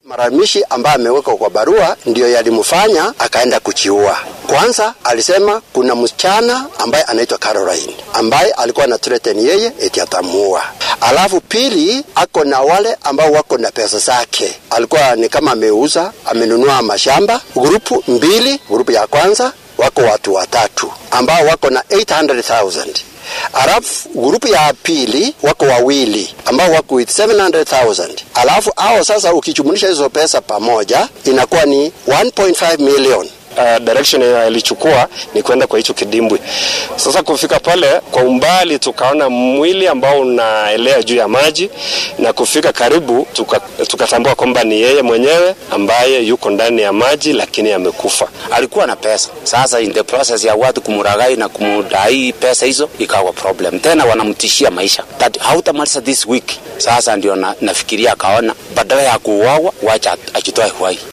Malalamishi ambayo amewekwa kwa barua ndiyo yalimfanya akaenda kuchiua. Kwanza alisema kuna msichana ambaye anaitwa Caroline ambaye alikuwa na threaten yeye eti atamuua. Alafu pili, ako na wale ambao wako na pesa zake, alikuwa ni kama ameuza, amenunua mashamba. Grupu mbili, grupu ya kwanza wako watu watatu ambao wako na 800,000 alafu grupu ya pili wako wawili ambao wako with 700,000 alafu hao sasa ukijumlisha hizo pesa pamoja inakuwa ni 1.5 million uh, direction alichukua ni kwenda kwa hicho kidimbwi. Sasa kufika pale kwa umbali, tukaona mwili ambao unaelea juu ya maji, na kufika karibu tukatambua tuka kwamba ni yeye mwenyewe ambaye yuko ndani ya maji, lakini amekufa. Alikuwa na pesa. Sasa in the process ya watu kumuragai na kumudai pesa hizo, ikawa problem tena, wanamtishia maisha that hautamaliza this week. Sasa ndio na, nafikiria akaona badala ya kuuawa, wacha ajitoe uhai.